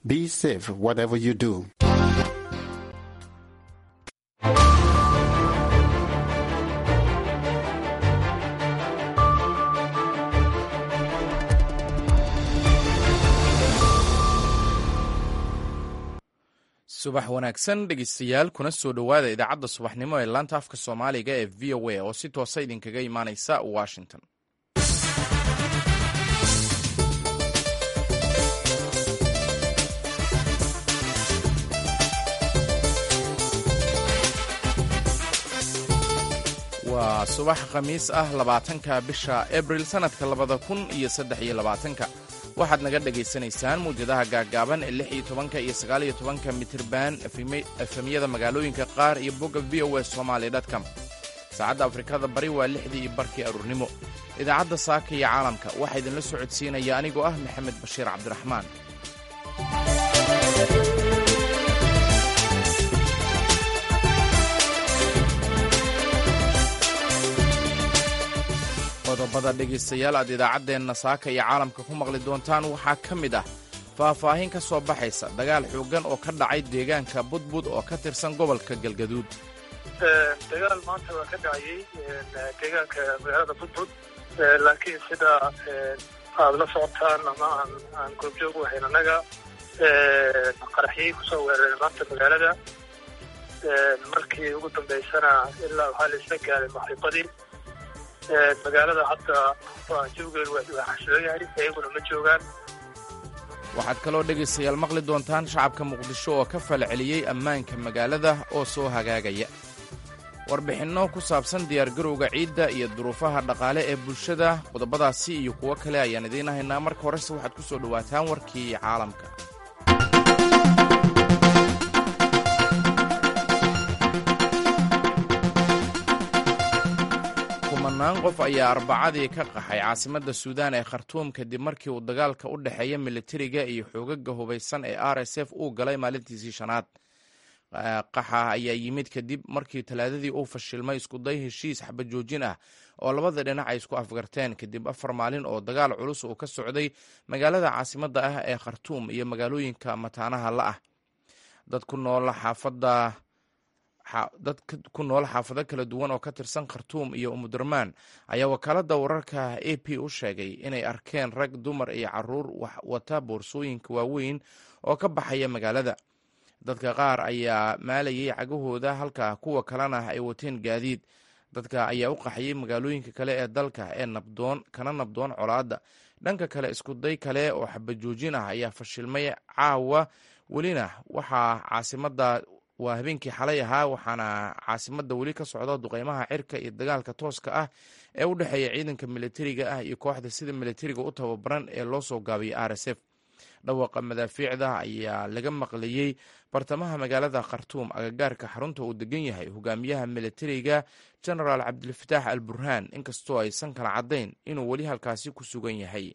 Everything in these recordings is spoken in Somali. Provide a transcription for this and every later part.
Be safe whatever you do. subax wanaagsan dhegeystayaal kuna soo dhowaada idaacadda subaxnimo ee laanta afka soomaaliga ee v o a oo si toosa idinkaga imaaneysa washington waa subax khamiis ah labaatanka bisha abril sannadka labada kun iyo saddex iyo labaatanka waxaad naga dhagaysanaysaan mawjadaha gaaggaaban ee lix iyo tobanka iyo sagaal iyo tobanka mitirban efemyada magaalooyinka qaar iyo bogga v o s somaali dtcom saacadda afrikada bari waa lixdii iyo barkii aruurnimo idaacadda saaka iyo caalamka waxaa idinla socodsiinaya anigoo ah maxamed bashiir cabdiraxmaan qodobada dhegaystayaal aad idaacaddeenna saaka iyo caalamka ku maqli doontaan waxaa ka mid ah faahfaahin ka soo baxaysa dagaal xooggan oo ka dhacay deegaanka budbud oo ka tirsan gobolka galgaduud dagaal maanta waa ka dhacayay deegaanka magaalada budbud laakiin sida aada la socotaan ama aan aan goobjoog u ahayn annaga qaraxyay kusoo weerareen maanta magaalada markii ugu dambaysana ilaa waxaa la isla gaaray maxribadii magaalada hadda jawgeedu waa xasiloon yahay iyaguna ma joogaan waxaad kaloo dhegaystayaal maqli doontaan shacabka muqdisho oo ka falceliyey ammaanka magaalada oo soo hagaagaya warbixinno ku saabsan diyaargarowga ciidda iyo duruufaha dhaqaale ee bulshada qodobadaasi iyo kuwo kale ayaan idiin haynaa marka horese waxaad ku soo dhowaataan warkii caalamka kumanaan qof ayaa arbacadii ka qaxay caasimadda suudaan ee khartuum kadib markii uu dagaalka u dhexeeya militariga iyo xoogaga hubaysan ee r s f uu galay maalintiisii shanaad qaxa ayaa yimid kadib markii talaadadii uu fashilmay iskuday heshiis xabajoojin ah oo labada dhinac ay isku afgarteen kadib afar maalin oo dagaal culus uu ka socday magaalada caasimadda ah ee khartuum iyo magaalooyinka mataanaha la ah dad ku nool xaafadda dad ku nool xaafado kala duwan oo ka tirsan khartuum iyo umudurmaan ayaa wakaaladda wararka a p u sheegay inay arkeen rag dumar iyo caruur wata boorsooyinka waaweyn oo ka baxaya magaalada dadka qaar ayaa maalayay cagahooda halka kuwa kalena ay wateen gaadiid dadka ayaa u qaxayay magaalooyinka kale ee dalka ee nabdoon kana nabdoon colaadda dhanka kale iskuday kale oo xabajoojin ah ayaa fashilmay caawa welina waxaa caasimadda waa habeenkii xalay ahaa waxaana caasimadda weli ka socda duqeymaha cirka iyo dagaalka tooska ah ee u dhexeeya ciidanka militariga ah iyo kooxda sida militariga u tababaran ee loo soo gaabiyay r s f dhawaqa madaafiicda ayaa laga maqlayey bartamaha magaalada khartuum agagaarka xarunta uu degan yahay hogaamiyaha militariga genaraal cabdilfataax al burhaan inkastoo aysan kala caddayn inuu weli halkaasi ku sugan yahay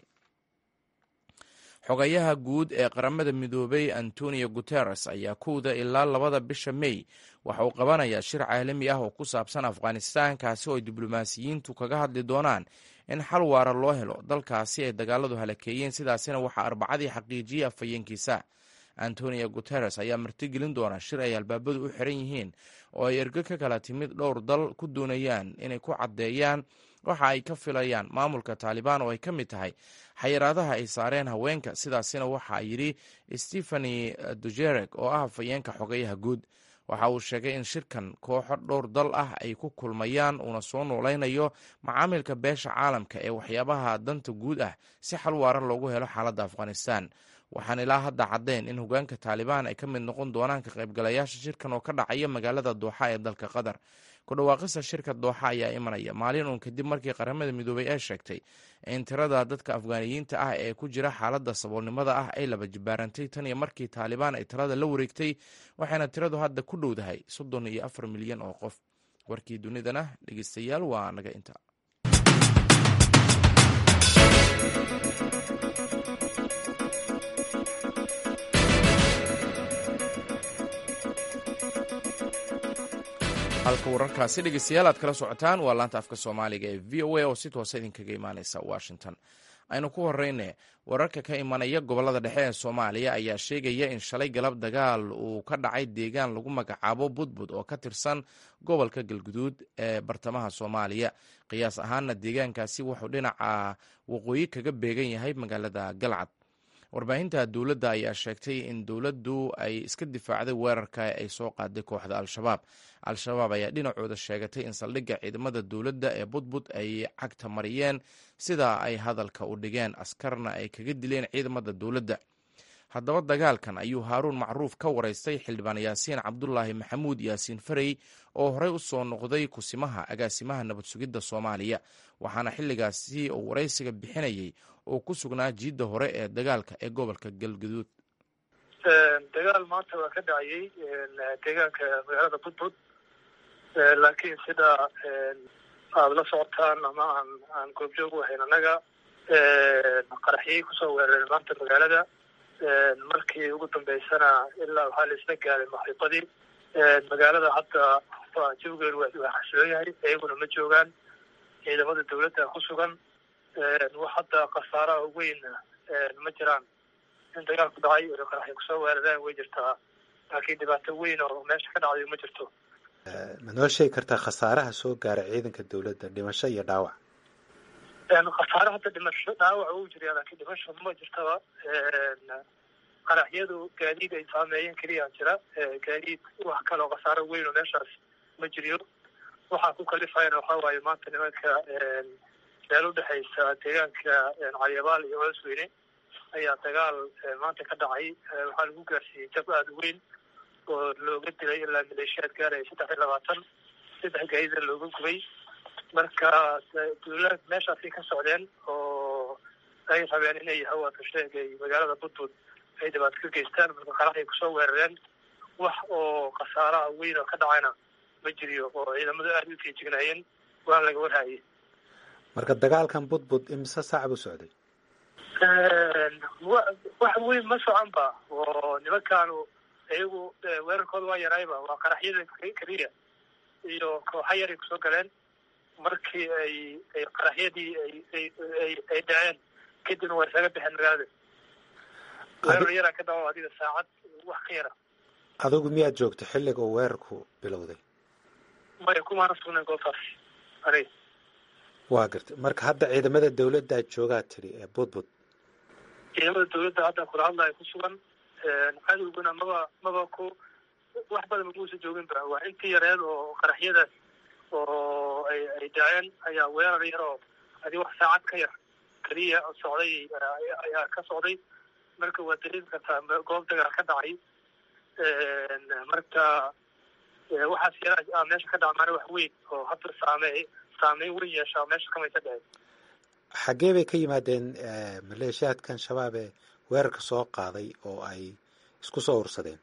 xogayaha guud ee qaramada midoobay antonio guteres ayaa kowda ilaa labada bisha mey waxa uu qabanayaa shir caalami ah oo ku saabsan afghanistan kaasi oo ay diblomaasiyiintu kaga hadli doonaan in xal waara loo helo dalkaasi ay dagaaladu halakeeyeen sidaasina waxaa arbacadii xaqiijiyey afhayeenkiisa antonio guteres ayaa martigelin doona shir ay albaabadu u xiran yihiin oo ay ergo ka kala timid dhowr dal ku doonayaan inay ku caddeeyaan waxa ay ka filayaan maamulka taalibaan oo ay ka mid tahay xayiraadaha ay saareen haweenka sidaasina waxaa yidhi stephani dujerek oo ah hafayeenka xogayaha guud waxa uu sheegay in shirkan kooxo dhowr dal ah ay ku kulmayaan uuna soo noolaynayo macaamilka beesha caalamka ee waxyaabaha danta guud ah si xal waaran loogu helo xaaladda afghanistan waxaan ilaa hadda caddayn in hogaanka taalibaan ay ka mid noqon doonaan ka qaybgalayaasha shirkan oo ka dhacaya magaalada dooxa ee dalka qatar ku dhawaaqista shirka dooxa ayaa imanaya maalin uun kadib markii qaramada midoobay ay sheegtay in tirada dadka afgaaniyiinta ah ee ku jira xaaladda saboolnimada ah ay laba jibaarantay tan iyo markii taalibaan ay talada la wareegtay waxayna tiradu hadda ku dhowdahay soddon iyo afar milyan oo qof warkii dunidana dhegeystayaal waa naga inta halka wararkaasi dhegeystayaal aad kala socotaan waa laanta afka soomaaliga ee v o a oo si toosa idinkaga imaaneysa washington aynu ku horeyne wararka ka imanaya gobolada dhexe ee soomaaliya ayaa sheegaya in shalay galab dagaal uu ka dhacay deegaan lagu magacaabo budbud oo ka tirsan gobolka galguduud ee bartamaha soomaaliya qiyaas ahaanna deegaankaasi wuxuu dhinaca waqooyi kaga beegan yahay magaalada galcad warbaahinta dowladda ayaa sheegtay in dowladdu ay iska difaacday weerarka ay soo qaaday kooxda al-shabaab al-shabaab ayaa dhinacooda sheegatay in saldhigga ciidamada dowladda ee budbud ay cagta mariyeen sidaa ay hadalka u dhigeen askarna ay kaga dileen ciidamada dowladda haddaba dagaalkan ayuu haaruun macruuf ka waraystay xildhibaan yaasiin cabdulaahi maxamuud yaasiin farey oo horey u soo noqday kusimaha agaasimaha nabad sugidda soomaaliya waxaana xilligaasi uu waraysiga bixinayay oo ku sugnaa jiidda hore ee dagaalka ee gobolka galguduud dagaal maanta waa ka dhacayay deegaanka magaalada budbud laakiin sida aada la socotaan ama aan aan goobjoog u ahayn annaga qaraxyay kusoo weerareen maanta magaalada markii ugu dambeysana ilaa waxaa la isla gaaray maxriibadii magaalada hadda jawigeedu waa xasiloon yahay iyaguna ma joogaan ciidamada dawladda ku sugan wax hadda khasaaraha weyn ma jiraan in dagaalku dhacay oo qaraxay kusoo weerareen way jirtaa laakiin dhibaato weyn oo meesha ka dhacday ma jirto ma noo sheegi kartaa khasaaraha soo gaara ciidanka dawladda dhimasho iyo dhaawac khasaare hadda dhimasho dhaawac uu jiriya laakiin dhimasho ma jirtaba qaraxyadu gaadiid ay saameeyeen keliya jira gaadiid wax kaloo khasaaro weyn oo meeshaas ma jiriyo waxaa ku kalifayana waxaa waaye maanta nimanka meel udhexaysa deegaanka calyabaal iyo coosweyne ayaa dagaal maanta ka dhacay waxaa lagu gaarsiiyey jab aada u weyn oo looga dilay ilaa maleeshiyaad gaaraya saddex iyo labaatan saddex gaadida looga gubay marka dawlad meeshaasay ka socdeen oo ay rabeen inay hawaata sheegay magaalada budbud ay dhibaato ka geystaan marka qaraxay kusoo weerareen wax oo khasaaraha weyn oo ka dhacayna ma jiriyo oo ciidamadu aada u feejignaayeen waan laga warhaayay marka dagaalkan budbud imise saac buu socday wax weyn ma socon ba oo nimankaanu iyagu weerarkooda waa yarayba waa qaraxyada keliya iyo kooxa yaray kusoo galeen markii ay ay qaraxyadii ay ay ay ay dhaceen kadibna waa isaga baxeen magaalada weerar yaraa ka dhaco adiga saacad wax ka yara adigu miyaad joogta xilliga uu weerarku bilowday maya kumaana sugnayn goobtaas aniga waa gartay marka hadda ciidamada dawladdaad joogaa tidhi ee budbud ciidamada dawladda hadda kula hadlaya ku sugan cadowguna maba maba ku wax badan maguusa joogin ba waa intii yareed oo qaraxyadaas oo ay ay dhaceen ayaa weerar yar oo adi wax saacad ka yar keliya socday ayaa ka socday marka waa dareemi kartaa goob dagaal ka dhacay marka waxaas yara meesha ka dhacmaana wax weyn oo hadda saamey saameyn weyn yeeshaa meesha kamaysa dhaceen xaggee bay ka yimaadeen maleeshiyaadkan shabaab ee weerarka soo qaaday oo ay isku soo ursadeen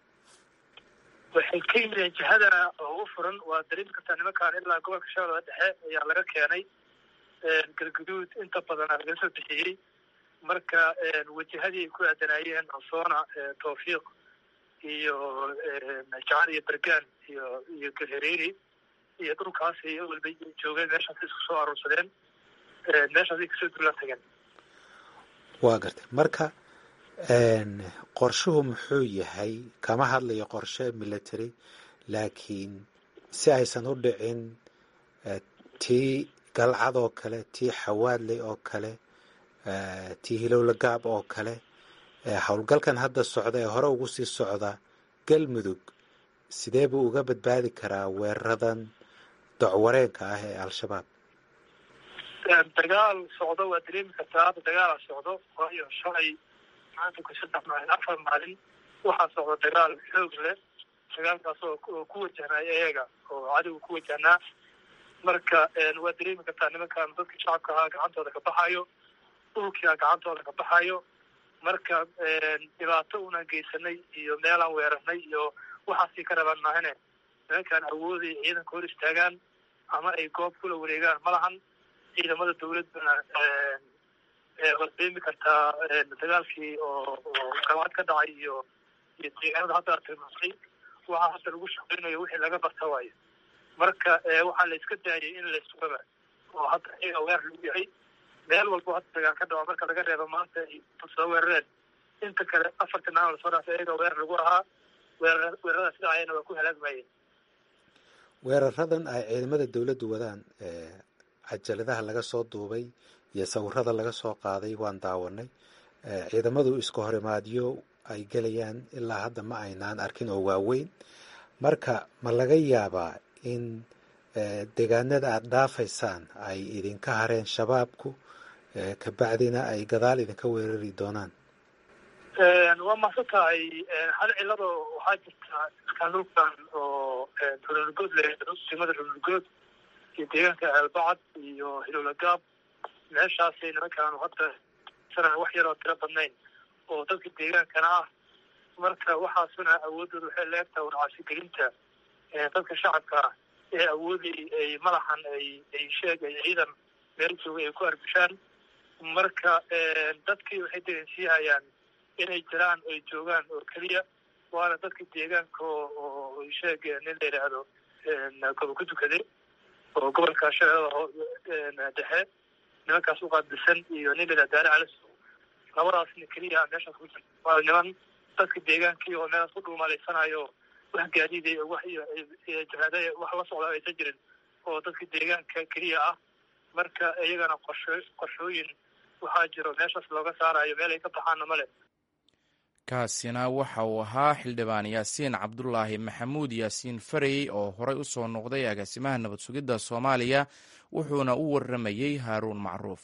waxay ka yimideen jihada oo u furan waa dareemi kartaa nimankaan ilaa gobolka shabeellada dhexe ayaa laga keenay galguduud inta badan aa laga soo bixiyey marka wajahadii ay ku aadanaayeen ansoona tawfiiq iyo jacan iyo bergaan iyo iyo galhareeri iyo dhulkaas ay walba joogeen meeshaas isku soo aruursadeen meeshaasay kasoo duulaan tageen waa gartay marka qorshuhu muxuu yahay kama hadlayo qorshe military laakiin si aysan u dhicin tii galcad oo kale tii xawaadley oo kale tii hilowlagaab oo kale howlgalkan hadda socda ee hore ugu sii socda galmudug sidee buu uga badbaadi karaa weeraradan docwareenka ah ee al-shabaab dagaal socdo waa dareemi kartaa hadda dagaala socdo waayo shalay maanta ku saddex maalin afar maalin waxaa socda dagaal xoog leh dagaalkaas oo ku wajahnay iyaga oo cadowga ku wajahnaa marka waa dareemi kartaa nimankan dadka shacabka ahaa gacantooda ka baxayo dhulkia gacantooda ka baxayo marka dhibaato unaan geysanay iyo meelaan weerarnay iyo waxaasii ka rabaan maahane nimankaan awooday ciidanka hor istaagaan ama ay goob kula wareegaan ma lahan ciidamada dawladdana waad dareemi kartaa dagaalkii oo oo galcad ka dhacay iyo iyo deegaanada hadda aad tilmaamtay waxaa hadda lagu shaqeynayo wixii laga barta waayo marka waxaa la iska daayay in la sugaba oo hadda iyaga weer lagu yahay meel walbo hadda dagaal ka dhaco marka laga reebo maanta ay soo weerareen inta kale afartan aan lasoo dhaafay iyaga weerar lagu ahaa weerar weeraradaas dhacayana waa ku halaagmayeen weeraradan ay ciidamada dowladdu wadaan cajaladaha laga soo duubay iyo sawirada laga soo qaaday waan daawanay ciidamadu isku horimaadyo ay gelayaan ilaa hadda ma aynaan arkin oo waaweyn marka ma laga yaabaa in deegaanada aada dhaafaysaan ay idinka hareen shabaabku kabacdina ay gadaal idinka weerari doonaan waa mahadsan tahay hal cilado waxaa jirta iskaanulkan oo runulgood leeyahay simada runulgood iyo deegaanka aalbacad iyo hilowlagaab meeshaasay nimankaanu hadda sana wax yaroo tiro badnayn oo dadka deegaankana ah marka waxaasuna awoodooda waxay leegtahay warcaasigelinta dadka shacabka ee awoodi ay madaxan ay ay sheeg ay ciidan meel jooga ay ku arbishaan marka dadkii waxay dareensiihayaan inay jiraan ay joogaan oo keliya waana dadka deegaanka oo sheeg nin la yidhaahdo gobo ku tukade oo gobolka shabeellada dhexe nimankaas u qaadbisan iyo nin la yidhahdo daare calis labadaasna keliya meeshaas ku jirta waa niman dadka deegaankii oo meelaas ku dhuumaleysanayo wax gaadiiday wax jihaada wax la socda aysan jirin oo dadka deegaanka keliya ah marka iyagana qorsho qorshooyin waxaa jiro meeshaas looga saarayo meel ay ka baxaana male kaasina waxa uu ahaa xildhibaan yaasiin cabdulaahi maxamuud yaasiin farey oo horey u soo noqday agaasimaha nabad sugidda soomaaliya wuxuuna u warramayey haaruun macruuf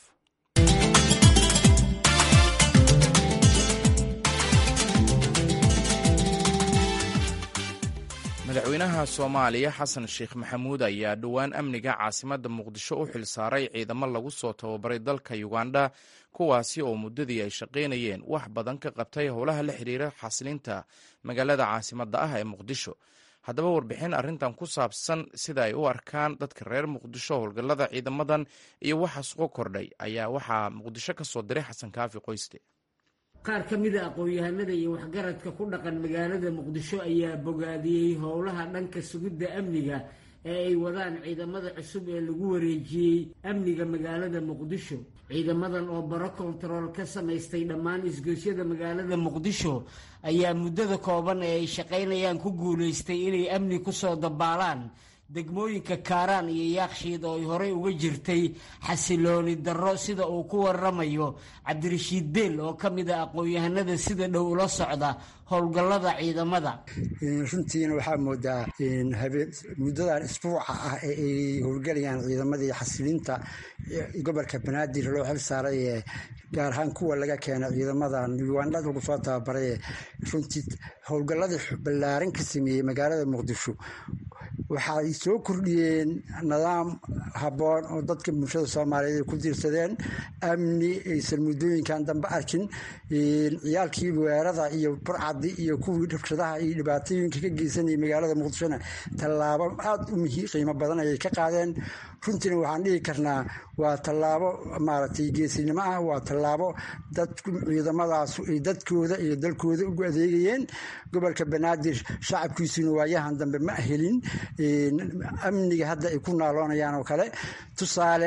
madaxweynaha soomaaliya xasan sheekh maxamuud ayaa dhowaan amniga caasimadda muqdisho u xilsaaray ciidamo lagu soo tababaray dalka uganda kuwaasi oo muddadii ay shaqaynayeen wax badan ka qabtay howlaha la xiriira xasilinta magaalada caasimadda ah ee muqdisho haddaba warbixin arrintan ku saabsan sida ay u arkaan dadka reer muqdisho howlgallada ciidamadan iyo waxa sugo kordhay ayaa waxaa muqdisho ka soo diray xasan kaafi qoyste qaar ka mida aqoon-yahanada iyo waxgaradka ku dhaqan magaalada muqdisho ayaa bogaadiyey howlaha dhanka sugidda amniga ee ay wadaan ciidamada cusub ee lagu wareejiyey amniga magaalada muqdisho ciidamadan oo baro kontarool ka samaystay dhammaan isgoosyada magaalada muqdisho ayaa muddada kooban ee ay shaqaynayaan ku guulaystay inay amni kusoo dabaalaan degmooyinka kaaraan iyo yaakshiid oo ay horey uga jirtay xasilooni darro sida uu ku waramayo cabdirashiid beel oo ka mid a aqoon-yahanada sida dhow ula socda howlgallada ciidamada runtiina waxaa moodaa muddadan isbuuca ah ee ay howlgelayaan ciidamadii xasilinta gobolka banaadir loo xil saaray ee gaar ahaan kuwa laga keenay ciidamadan ugandha lagu soo tababaray runtii howlgalladii ballaaran ka sameeyey magaalada muqdisho waxay soo kordhiyeen nidaam habboon oo dadka bulshada soomaaliyeed ay ku diirsadeen amni aysan muddooyinkan dambe arkin ciyaalkii weerada iyo burcadi iyo kuwii rabshadaha iyo dhibaatooyinka ka geysanayay magaalada muqdishona tallaabo aada u muhi qiimo badan ayay ka qaadeen runtiina waxaan dhihi karnaa waa tallaabo maaragtay geesinimo ah waa tallaabo dadku ciidamadaas ay dadkooda iyo dalkooda ugu adeegayeen gobolka banaadir shacabkiisuna waayahan dambe ma helin amniga hadda ay ku naaloonayaan oo kale tusaale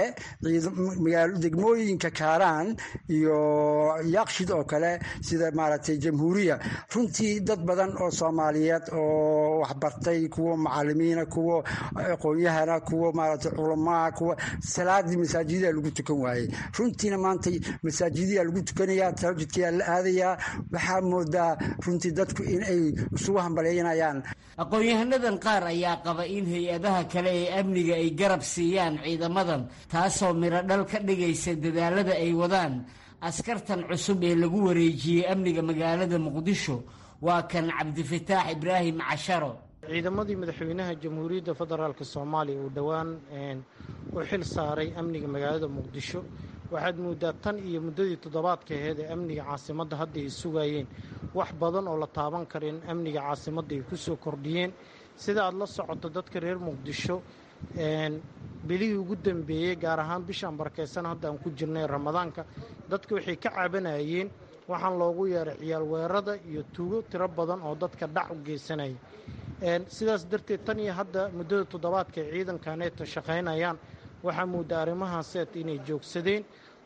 degmooyinka kaaraan iyo yaaqshid oo kale sida maaragtay jamhuuriya runtii dad badan oo soomaaliyeed oo waxbartay kuwo macalimiina kuwo aqoonyahana kuwo maaragtay culamaa kuwa salaadii masaajidaa lagu tukan waayey runtiina maanta masaajidiyaa lagu tukanayaa tahajudkayaa la aadayaa waxaa moodaa runtii dadku in ay isugu hambaleynayaan aqoon-yahanadan qaar ayaa qaba in hay-adaha kale ee amniga ay garab siiyaan ciidamadan taasoo midho dhal ka dhigaysa dadaalada ay wadaan askartan cusub ee lagu wareejiyey amniga magaalada muqdisho waa kan cabdifataax ibraahim casharo ciidamadii madaxweynaha jamhuuriyadda federaalk soomaaliya uu dhowaan u xil saaray amniga magaalada muqdisho waxaad moodaa tan iyo muddadii toddobaadka aheyd ee amniga caasimadda hadda ay sugayeen wax badan oo la taaban kara in amniga caasimadda ay ku soo kordhiyeen sida aad la socoto dadka reer muqdisho bilihii ugu dambeeyey gaar ahaan bishaan barakeysan hadda aan ku jirnay ramadaanka dadka waxay ka cabanayeen waxaan loogu yeeray ciyaal weerada iyo tuugo tiro badan oo dadka dhac u geysanaya sidaas darteed tan iyo hadda muddada toddobaadka ay ciidankaneeta shaqaynayaan waxaa moodaa arrimahaas seet inay joogsadeen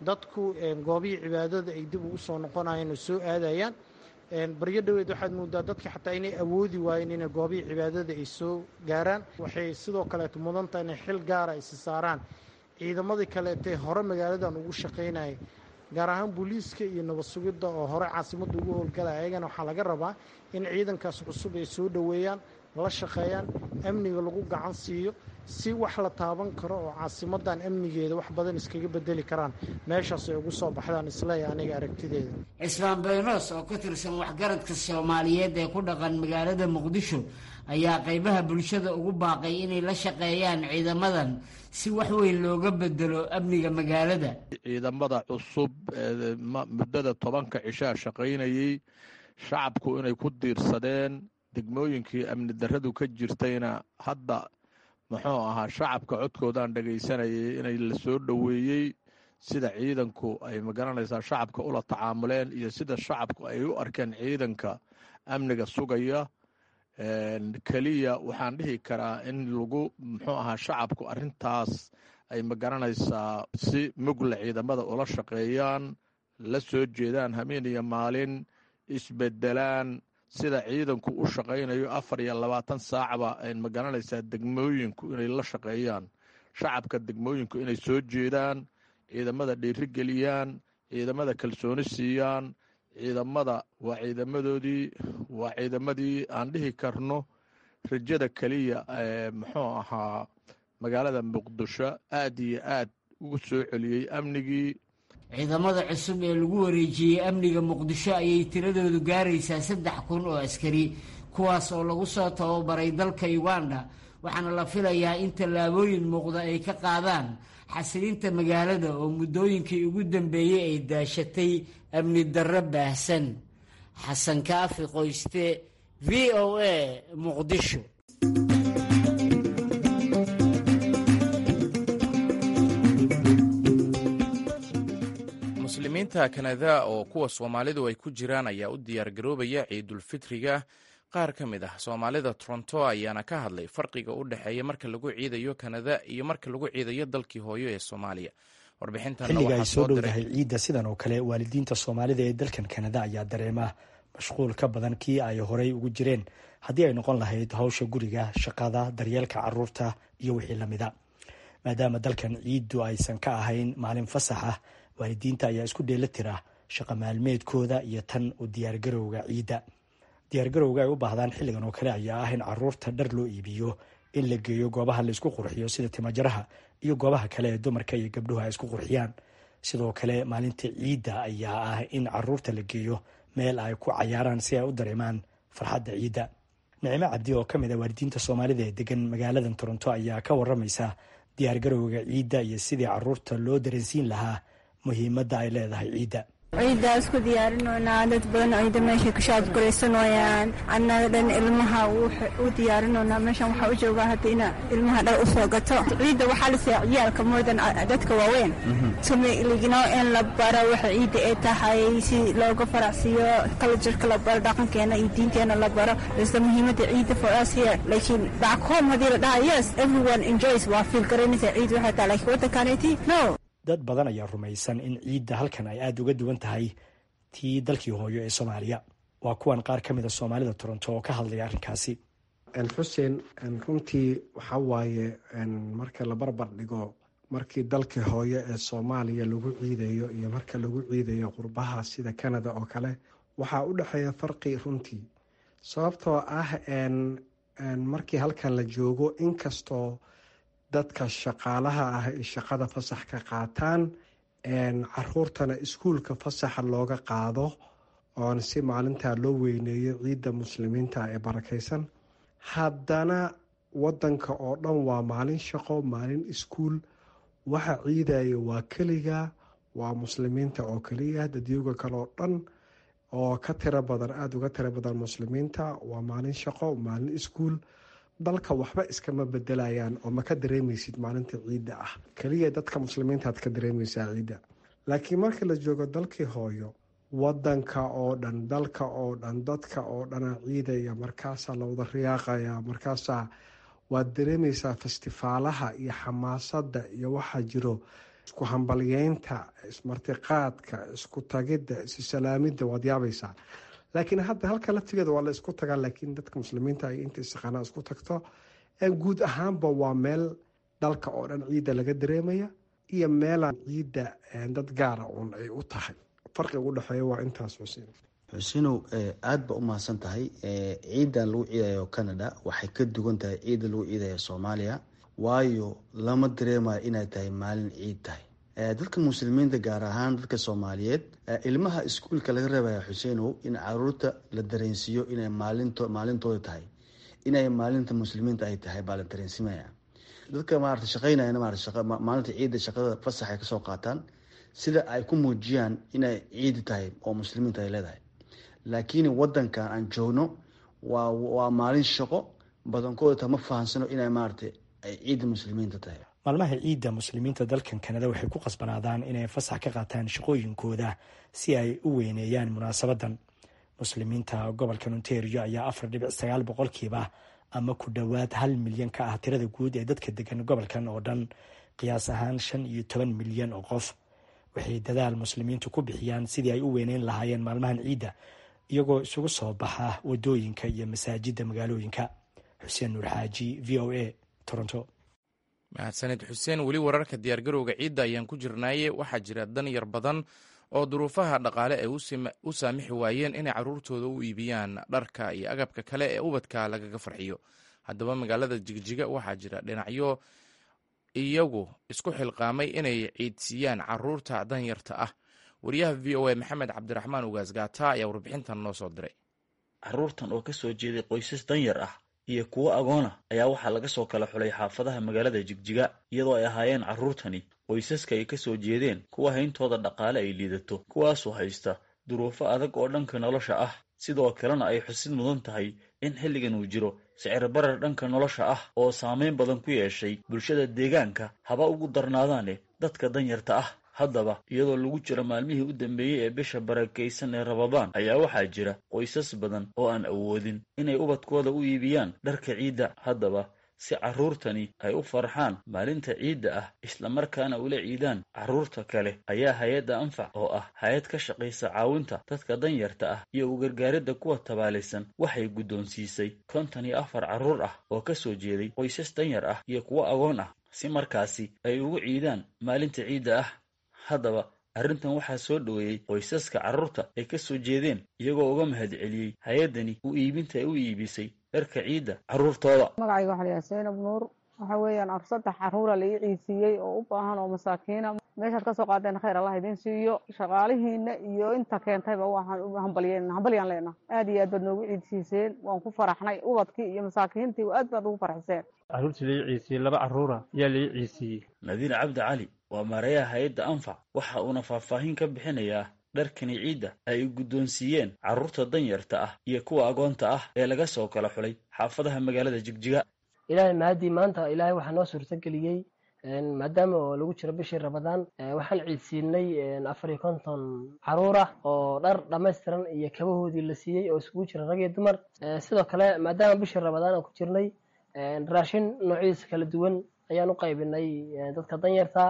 dadku goobihii cibaadada ay dib ugu soo noqonayeen oo soo aadayaan baryo dhoweed waxaad moodaa dadka xataa inay awoodi waayeen inay goobihii cibaadada ay soo gaaraan waxay sidoo kaleeto mudantaha inay xil gaara isi saaraan ciidamadii kaleetee hore magaaladan ugu shaqaynayay gaar ahaan booliiska iyo nabad sugidda oo hore caasimadda ugu howlgalaya ayagana waxaa laga rabaa in ciidankaas cusub ay soo dhoweeyaan la shaqeeyaan amniga lagu gacan siiyo si wax la taaban karo oo caasimadan amnigeeda wax badan iskaga bedeli karaan meeshaas ay ugu soo baxdaan isleeya aniga aragtideeda cismaan baynos oo ka tirsan waxgaradka soomaaliyeed ee ku dhaqan magaalada muqdisho ayaa qaybaha bulshada ugu baaqay inay la shaqeeyaan ciidamadan si wax weyn looga bedelo amniga magaalada ciidamada cusub ee muddada tobanka cishaa shaqaynayey shacabku inay ku diirsadeen degmooyinkii amni darradu ka jirtayna hadda muxuu ahaa shacabka codkoodaan dhegaysanayay inay la soo dhoweeyey sida ciidanku ay magaranaysaa shacabka ula tacaamuleen iyo sida shacabku ay u arkeen ciidanka amniga sugaya keliya waxaan dhihi karaa in lagu muxuu ahaa shacabku arrintaas ay magaranaysaa si mugle ciidamada ula shaqeeyaan la soo jeedaan habeen iyo maalin isbedelaan sida ciidanku u shaqaynayo afar iyo labaatan saacba ay magaranaysaa degmooyinku inay la shaqeeyaan shacabka degmooyinku inay soo jeedaan ciidamada dhiirigeliyaan ciidamada kalsooni siiyaan ciidamada waa ciidamadoodii waa ciidamadii aan dhihi karno rajada keliya ee muxuu ahaa magaalada muqdisho aad iyo aad ugu soo celiyey amnigii ciidamada cusub ee lagu wareejiyey amniga muqdisho ayay tiradoodu gaaraysaa saddex kun oo askari kuwaas oo lagu soo tababaray dalka uganda waxaana la filayaa in tallaabooyin muuqda ay ka qaadaan xasilinta magaalada oo muddooyinkii ugu dambeeyey ay daashatay amni darro baahsan xasan kaafi qoyste v o a muqdisho muslimiinta kanada oo kuwa soomaalidu ay ku jiraan ayaa u diyaargaroobaya ciidulfitriga qaar ka mid ah soomaalida toronto ayaana ka hadlay farqiga u dhexeeya marka lagu ciidayo kanada iyo marka lagu ciidayo dalkii hooyo ee soomaaliya xilliga ay soo dhowdahay ciidda sidan oo kale waalidiinta soomaalida ee dalkan kanada ayaa dareema mashquul ka badan kii ay horey ugu jireen haddii ay noqon lahayd hawsha guriga shaqada daryeelka caruurta iyo wixii lamida maadaama dalkan ciiddu aysan ka ahayn maalin fasax ah waalidiinta ayaa isku dheela tira shaqa maalmeedkooda iyo tan u diyaargarowga ciidda diyaargarowga ay u baahdaan xilligan oo kale ayaa ah in caruurta dhar loo iibiyo in la geeyo goobaha laysku qurxiyo sida timajaraha iyo goobaha kale ee dumarka iyo gabdhuhu ay isku qurxiyaan sidoo kale maalinta ciidda ayaa ah in caruurta la geeyo meel ay ku cayaaraan si ay u dareemaan farxadda ciidda nicimo cabdi oo ka mid a waalidiinta soomaalida ee degan magaaladan toronto ayaa ka waramaysa diyaargarowga ciidda iyo sidii caruurta loo dareensiin lahaa muhiimadda ay leedahay ciidda ciiddaa isku diyaarinoynaa dad badan ciida meeshay ku shaadguraysanooyaan annaga dhan ilmaha u diyaarinoynaa meeshan waxaa u joogaa hadda ina ilmaha dhar u soo gato ciidda waxaa la siiya ciyaalka moodan dadka waaweyn tumiligno in la baro waxa ciidda ay tahay si looga faracsiiyo kaljarka la baro dhaqankeena iyo diinteena la baro isla muhiimadda ciidda for us here laakiin back home haddii la dhaha yes everyone enjoys waa fiil garanaysa ciid waxay tahay laakiin waddankaanayti no dad badan ayaa rumaysan in ciidda halkan ay aada uga duwan tahay tii dalkii hooyo ee soomaaliya waa kuwan qaar ka mid a soomaalida toronto oo ka hadlaya arrinkaasi xuseen runtii waxaa waaye marka la barbar dhigo markii dalkii hooyo ee soomaaliya lagu ciidayo iyo marka lagu ciidayo qurbaha sida canada oo kale waxaa u dhexeeya farqi runtii sababtoo ah markii halkan la joogo inkastoo dadka shaqaalaha ah ay shaqada fasax ka qaataan caruurtana iskuulka fasaxa looga qaado oon si maalintaa loo weyneeyo ciidda muslimiinta ee barakaysan haddana wadanka oo dhan waa maalin shaqo maalin iskuul waxa ciidaya waa keliga waa muslimiinta oo keliya dadyooga kale oo dhan oo ka tiro badan aada uga tiro badan muslimiinta waa maalin shaqo maalin iskuul dalka waxba iskama bedelayaan oo ma ka dareemaysid maalinta ciidda ah keliya dadka muslimiintaad ka dareemaysaa ciidda laakiin marka la joogo dalkii hooyo wadanka oo dhan dalka oo dhan dadka oo dhana ciidaya markaasaa la wada riyaaqaya markaasaa waad dareemaysaa festifaalaha iyo xamaasadda iyo waxaa jiro isku hambalyeynta ismartiqaadka isku tagidda issalaamidda waad yaabaysaa laakiin hadda halka laftigeeda waa la isku tagaa laakiin dadka muslimiinta ay inta isaqaanaa isku tagto guud ahaanba waa meel dalka oo dhan ciidda laga dareemaya iyo meelaan ciidda dad gaara uun ay u tahay farqiga u dhexeeya waa intaas xuseen xusinow aada ba u mahadsan tahay ciidan lagu ciidayo canada waxay ka duwan tahay ciidda lagu ciidayo soomaaliya waayo lama dareemayo inay tahay maalin ciid tahay dadka muslimiinta gaar ahaan dadka soomaaliyeed ilmaha iskuulka laga reebaya xuseenow in caruurta la dareensiiyo inay maalinto maalintooda tahay inay maalinta muslimiinta ay tahay baa la dareensimaya dadka maarata shaqeynayana maarata maalinta ciidda shaqada fasax ay kasoo qaataan sida ay ku muujiyaan inay ciidi tahay oo muslimiinta ay leedahay laakiin wadankan aan joogno waa waa maalin shaqo badankooda ta ma fahansano inay maarata ay ciidda muslimiinta tahay maalmaha ciidda muslimiinta dalkan kanada waxay ku qasbanaadaan inay fasax ka qaataan shaqooyinkooda si ay u weyneeyaan munaasabadan muslimiinta gobolka ontario ayaa afar dhibic sagaal boqolkiiba ama ku dhowaad hal milyan ka ah tirada guud ee dadka degan gobolkan oo dhan qiyaas ahaan shan iyo toban milyan oo qof waxay dadaal muslimiintu ku bixiyaan sidii ay u weyneyn lahaayeen maalmahan ciidda iyagoo isugu soo baxa wadooyinka iyo masaajidda magaalooyinka xuseen nuur xaaji v o a toronto mahadsaned xuseen weli wararka diyaargarowga ciidda ayaan ku jirnaaye waxaa jira dan yar badan oo duruufaha dhaqaale ay u saamixi waayeen inay caruurtooda u iibiyaan dharka iyo agabka kale ee ubadka lagaga farxiyo haddaba magaalada jigjiga waxaa jira dhinacyo iyagu isku xilqaamay inay ciidsiiyaan caruurta danyarta ah wariyaha v o a maxamed cabdiraxmaan ugaas gaata ayaa warbixintan noo soo diray caruurtan oo ka soo jeeday qoysas danyar ah iyo kuwo agoona ayaa waxaa laga soo kala xulay xaafadaha magaalada jigjiga iyadoo ay ahaayeen carruurtani qoysaska ay ka soo jeedeen kuwa hayntooda dhaqaale ay liidato kuwaasoo haysta duruufo adag oo dhanka nolosha ah sidoo kalena ay xusid mudan tahay in xilligan uu jiro sicir barar dhanka nolosha ah oo saameyn badan ku yeeshay bulshada deegaanka haba ugu darnaadaane dadka danyarta ah haddaba iyadoo lagu jiro maalmihii u dambeeyey ee bisha barakaysan ee rabadaan ayaa waxaa jira qoysas badan oo aan awoodin inay ubadkooda u iibiyaan dharka ciidda haddaba si carruurtani ay u farxaan maalinta ciidda ah islamarkaana ula ciidaan carruurta kale ayaa hay-adda anfac oo ah hay-ad ka shaqaysa caawinta dadka danyarta ah iyo u gargaaridda kuwa tabaalaysan waxay guddoonsiisay konton iyo afar carruur ah oo ka soo jeeday qoysas danyar ah iyo kuwo agoon ah si markaasi ay ugu ciidaan maalinta ciidda ah haddaba arrintan waxaa soo dhoweeyey qoysaska carruurta ay ka soo jeedeen iyagoo uga mahad celiyey hay-addani u iibinta ay u iibisay dharka ciidda carruurtooda magacayga waxaa layahay zaynab nuur waxa weeyaan saddex carruura la ii ciisiiyey oo u baahan oo masaakiina meeshaad kasoo qaadeen khayr allah idiin siiyo shaqaalihiina iyo inta keentayba waxaan u hambalyen hambalyaan leenaha aad iyo aad baad noogu ciidsiiseen waan ku faraxnay ubadkii iyo masaakiintii aad baad ugu farxiseen carruurtii lai ciisiyey laba carruura ayaa lai ciisiiyey nadiir cabdi cali waa maarayaha hay-adda anfac waxa uuna faahfaahin ka bixinayaa dharkani ciidda ay guddoonsiiyeen carruurta danyarta ah iyo kuwa agoonta ah ee laga soo kala xulay xaafadaha magaalada jigjiga ilaahay mahadii maanta ilaahay waxaa noo suurtageliyey maadaama oo lagu jiro bishii rabadaan waxaan ciidsiinay afar iyo konton caruur ah oo dhar dhammaystiran iyo kabahoodii la siiyey oo isugu jira rag iyo dumar sidoo kale maadaama bishii rabadaan aan ku jirnay raashin noocyadiisa kala duwan ayaan u qaybinay dadka danyarta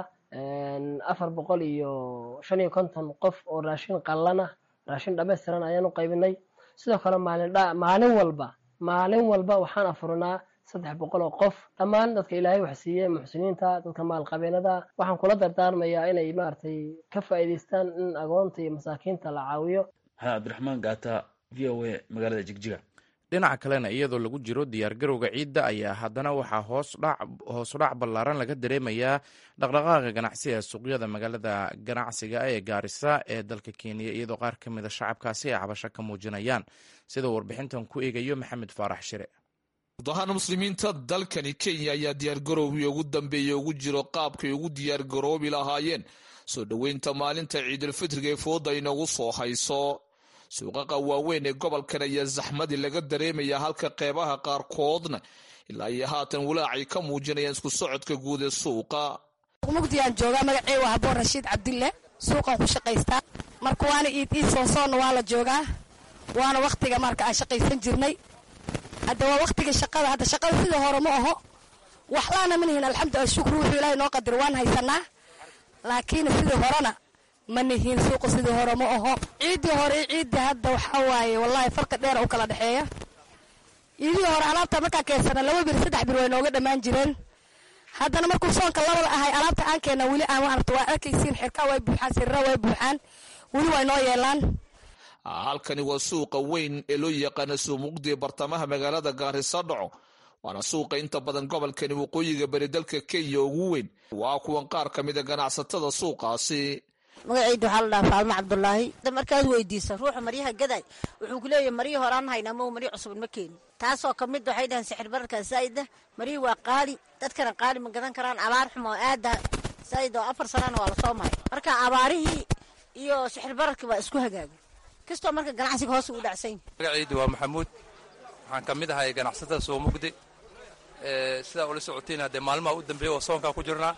afar boqol iyo shan iyo konton qof oo raashin qallan ah raashin dhammaystiran ayaan u qaybinay sidoo kale maalin maalin walba maalin walba waxaan afurinaa saddex boqol oo qof dhammaan dadka ilaahay wax siiyey muxsiniinta dadka maalqabeenada waxaan kula dardaarmayaa inay maaragtay ka faa'iidaystaan in agoonta iyo masaakiinta la caawiyo maxamed cabdiraxmaan gaata v o a magaalada jigjiga dhinaca kalena iyadoo lagu jiro diyaargarowga ciidda ayaa haddana waxaa hoos udhac ballaaran laga dareemayaa dhaqdhaqaaqa ganacsi ee suuqyada magaalada ganacsiga ee gaarisa ee dalka kenya iyadoo qaar ka mida shacabkaasi ay cabasho ka muujinayaan sida warbixintan ku eegayo maxamed faarax shire gudahaan muslimiinta dalkani kenya ayaa diyaargarowgii ugu dambeeyey ugu jiro qaabkay ugu diyaargaroobi lahaayeen soo dhoweynta maalinta ciidulfitriga ee fooda inagu soo hayso suuqaqa waaweyn ee gobolkan ayaa zaxmadii laga dareemaya halka qeybaha qaarkoodna ilaa iyo haatan walaacay ka muujinayaan isku socodka guud ee suuqa mugdiyaan joogaa magacey waa haboon rashiid cabdille suuqan ku shaqaystaa marka waana iid iid soosoonna waa la joogaa waana wakhtiga marka aan shaqaysan jirnay hadda waa wakhtiga shaqada hadda shaqada sidii hore ma aho waxlaana manihin alxamdu ashukru wuxuu ilaahay noo qadiro waan haysanaa laakiin sidii horena ma nihiin suuqa sidii hore ma aho ciiddii hore iyo ciiddii hadda waxaa waaye wallaahi farqi dheer u kala dhexeeya iidii hore alaabta markaa keensana laba bir saddex bir way nooga dhammaan jireen haddana markuu soonka labada ahay alaabta aan keena weli aan maarata waa arkaysiin xirkaa way buuxaan sirira way buuxaan weli way noo yeelaan halkani waa suuqa weyn ee loo yaqaana suumuqdi bartamaha magaalada gaarisa dhaco waana suuqa inta badan gobolkani waqooyiga bari dalka kenya ugu weyn waa kuwan qaar ka mida ganacsatada suuqaasi magacayda waxaa la dhahaa faalmo cabdulaahi markaad weydiisa ruuxa maryaha gaday wuxuu ku leeyahay maryi horaan hayna ma maryo cusubin ma keeni taasoo ka mid waxay dhahaan sixir bararka zaa'ida maryi waa qaali dadkana qaali ma gadan karaan abaar xumo aada zaa'id oo afar sanana waa lasoo maray marka abaarihii iyo sixir bararkii waa isku hagaagay kastoo marka ganacsiga hoos u dhacsan magacaydu waa maxamuud waxaan ka mid ahay ganacsatada soomugdi sidaa ula socotiin haddee maalmaha u dambeeya oo soonkaa ku jirnaa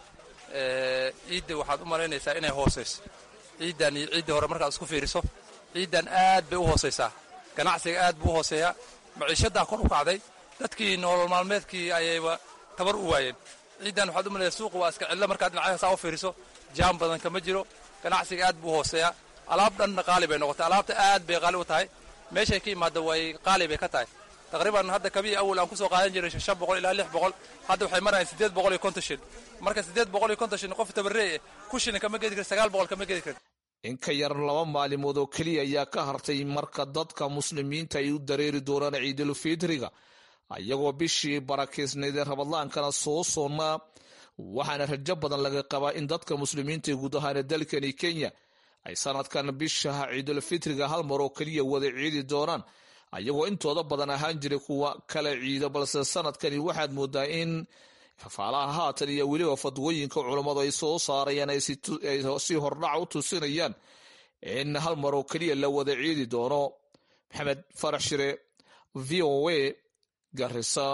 ciidda waxaad u malaynaysaa inay hoosayso ciiddan iyo ciiddii hore markaad isku fiiriso ciiddan aad bay u hoosaysaa ganacsiga aad buu u hooseeyaa maciishaddaa kor u kacday dadkii nolol maalmeedkii ayayba tabar u waayeen ciiddan waxaad u malaysaa suuqa waa iska cidlo markaad dhinacyaha saa u fiiriso jaam badan kama jiro ganacsiga aad buu u hooseeyaa alaab dhanna qaali bay noqotay alaabta aad bay qaali u tahay meeshay ka imaadda way qaali bay ka tahay taqriiban hadda kabii awal aan kusoo qaadan jiray shan boqol ilaa lix boqol hadda waxay marayaan siddeed boqol iyo konton shil marka siddeed boqol iyo konton shil qof tabarree ku shilin kama gedi kara sagaal boqol kama gedi kara in ka yar laba maalimood oo keliya ayaa ka hartay marka dadka muslimiinta ay u dareeri doonaan ciidulfitriga ayagoo bishii barakeysnayd ee rabadlaankana soo soonnaa waxaana rajo badan laga qabaa in dadka muslimiinta guud ahaana dalkani kenya ay sanadkan bishaha ciidulfitriga hal mar oo keliya wada ciidi doonaan ayagoo intooda badan ahaan jiray kuwa kala ciido balse sanadkani waxaad moodaa in faalaha haatan iyo weliba fadwooyinka culammadu ay soo saarayaan ay si hordhac u tusinayaan in hal mar oo keliya la wada ciidi doono maxamed farax shire v o a garisa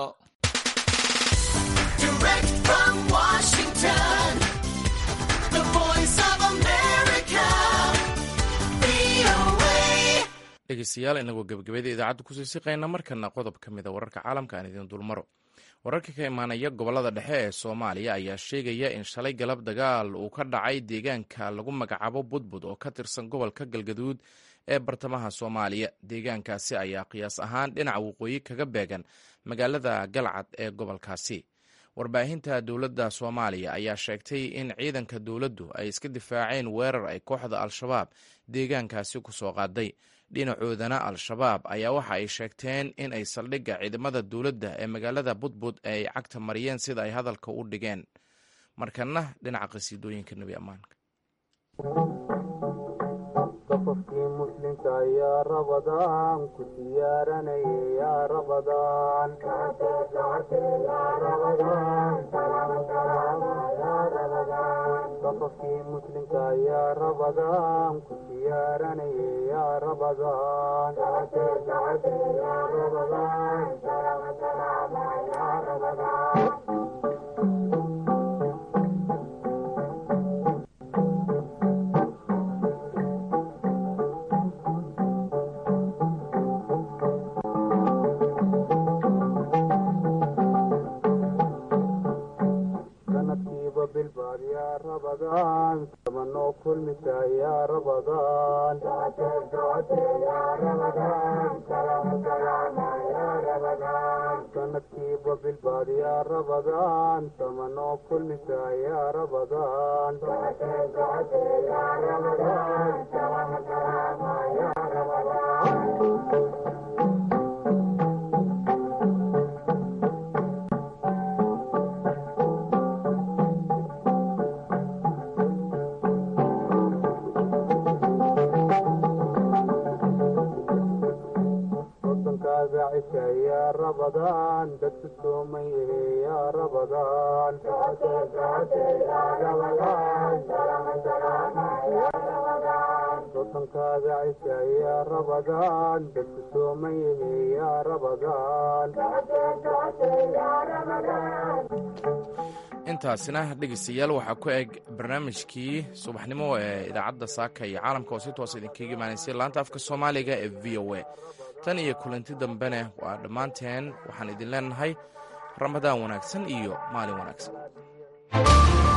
dhegeystayaal inagoo gebagabada idaacadda kusii siqayna markana qodob ka mida wararka caalamka aan idiin dulmaro wararka ka imaanaya gobolada dhexe ee soomaaliya ayaa sheegaya in shalay galab dagaal uu ka dhacay deegaanka lagu magacaabo budbud oo ka tirsan gobolka galgaduud ee bartamaha soomaaliya deegaankaasi ayaa qiyaas ahaan dhinaca waqooyi kaga beegan magaalada galcad ee gobolkaasi warbaahinta dowladda soomaaliya ayaa sheegtay in ciidanka dowladdu ay iska difaaceen weerar ay kooxda al-shabaab deegaankaasi ku soo qaaday dhinacoodana al-shabaab ayaa waxa ay sheegteen in ay saldhigga ciidamada dowladda ee magaalada budbud ay cagta mariyeen sida ay hadalka u dhigeen markana dhinaca qasiidooyinka nebi ammaanka qofkii muslimka yaa rabadaan ku diyaaranaya yaa rabadaan qofkii muslimka yaa rabadaan ku diyaaranaya yaa rabadaan sanadkiiba bilbaad yaa rabadaan samanoo kulmisa yaa rabadaan sanadkiiba bilbaad yaa rabadaan samanoo kulmisa yaa rabadaan wadankaaga cisha yaa rabadaan dadku soomay ehe yaa rabadaan wadankaaga cisha yaa rabadaan dadku soomay ehe yaa rabadaan intaasina dhegeystayaal waxaa ku eg barnaamijkii subaxnimo ee idaacadda saaka iyo caalamka oo si toos idinkaga imaanaysay laanta afka soomaaliga ee v o a tan iyo kulanti dambene waa dhammaanteen waxaan idin leenahay ramadaan wanaagsan iyo maalin wanaagsan